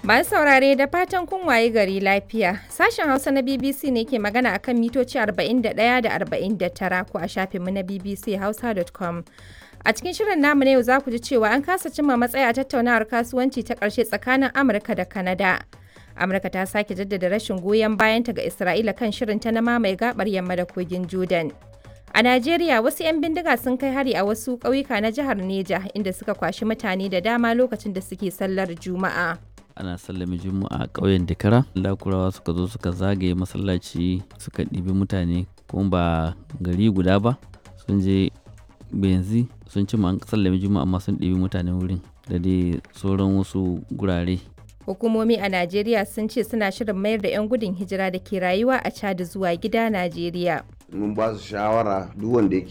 Masu saurare da fatan kun waye gari lafiya. Sashen Hausa na BBC ne ke magana akan mitoci 41 da 49 ko a shafinmu na bbchausa.com. A cikin shirin namu na yau za ku ji cewa an kasa cimma matsaya a tattaunawar kasuwanci ta ƙarshe tsakanin Amurka da Kanada. Amurka ta sake jaddada rashin goyon bayanta ga Isra'ila kan shirinta na mamaye gabar yamma da kogin Jordan. A Najeriya wasu 'yan bindiga sun kai hari a wasu ƙauyuka na jihar Neja inda suka kwashi mutane da dama lokacin da suke sallar Juma'a. ana sallame juma'a a ƙauyen dakara lakurawa suka zo suka zagaye masallaci suka ɗibi mutane kuma ba gari guda ba sun je benzi sun ci an sallame juma'a amma sun ɗibi mutane wurin da dai sauran wasu gurare Hukumomi a Najeriya sun ce suna shirin mayar da 'yan gudun hijira da ke rayuwa a Chad zuwa gida Najeriya. mun ba su shawara duk wanda yake